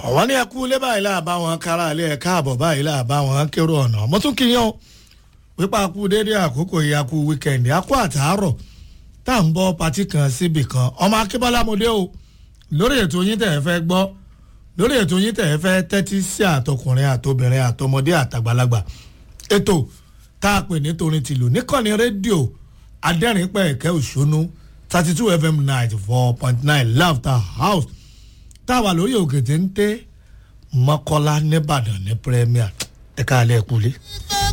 àwọn ní ẹkú ilé báyìí là bá wọn kára ilé ẹ káàbọ̀ báyìí là bá wọn kérò ọ̀nà mo tún kí yín o pípa kú déédéé àkókò yìí akú wíkẹ̀ndì akú àtàárọ̀ tá à ń bọ́ patí kan síbì kan ọmọ akébọ́lá mo dé o lórí ètò yín tẹ̀ ẹ́ fẹ́ gbọ́ lórí ètò yín tẹ̀ ẹ́ fẹ́ tẹ́tí sí àtọkùnrin àtobìnrin àtọmọdé àtàgbàlagbà ètò tá a pè ní torin tìlù níkànnì rédíò adẹ́rìnpẹ̀ ẹ̀kẹ́ òṣónú thirty two fm ninety four point nine laughter house tá a wà lórí òkè téńté mọ́kọ́lá nìbàdàn ní premier ẹ̀ka alẹ́ kúlé.